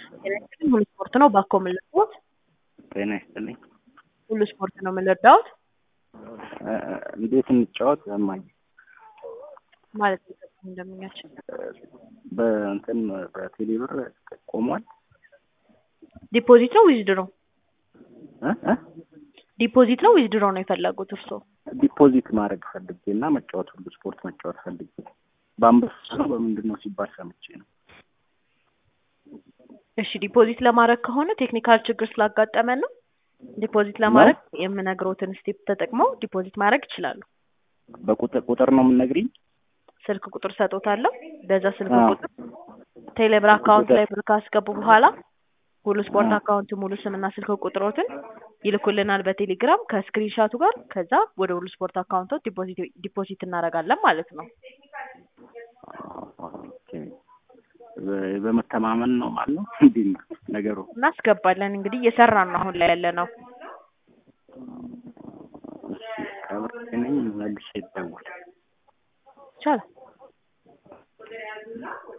ሁሉ ስፖርት ነው ባኮ የምንለዳውት ጤና ይስጥልኝ። ሁሉ ስፖርት ነው የምንለዳውት እንዴት እንጫወት እማዬ? ማለት ነው እንደምኛችን በእንትን በቴሌ ብር ቆሟል። ዲፖዚት ነው ዊዝድሮ እ እ ዲፖዚት ነው ዊዝድሮ ነው የፈለጉት እርስዎ? ዲፖዚት ማድረግ ፈልጌ እና መጫወት ሁሉ ስፖርት መጫወት ፈልጌ በአንበሳ ነው በምንድን ነው ሲባል ሰምቼ ነው። እሺ ዲፖዚት ለማድረግ ከሆነ ቴክኒካል ችግር ስላጋጠመን ነው። ዲፖዚት ለማድረግ የምነግሮትን ስቴፕ ተጠቅመው ዲፖዚት ማድረግ ይችላሉ። በቁጥር ቁጥር ነው የምንነግሪኝ? ስልክ ቁጥር ሰጦታለሁ። በዛ ስልክ አዎ። ቁጥር ቴሌብር አካውንት ላይ ብር ካስገቡ በኋላ ሁሉ ስፖርት አካውንት ሙሉ ስምና ስልክ ቁጥሮትን ይልኩልናል በቴሌግራም ከስክሪንሻቱ ጋር። ከዛ ወደ ሁሉ ስፖርት አካውንቶች ዲፖዚት ዲፖዚት እናደርጋለን ማለት ነው። ኦኬ። በ- በመተማመን ነው ማለት ነው። እንዴት ነው ነገሩ? እናስገባለን እንግዲህ እየሰራን ነው አሁን ላይ ያለ ነው። እሺ፣ ከብር ነኝ መልሼ ይደውል ይቻላል።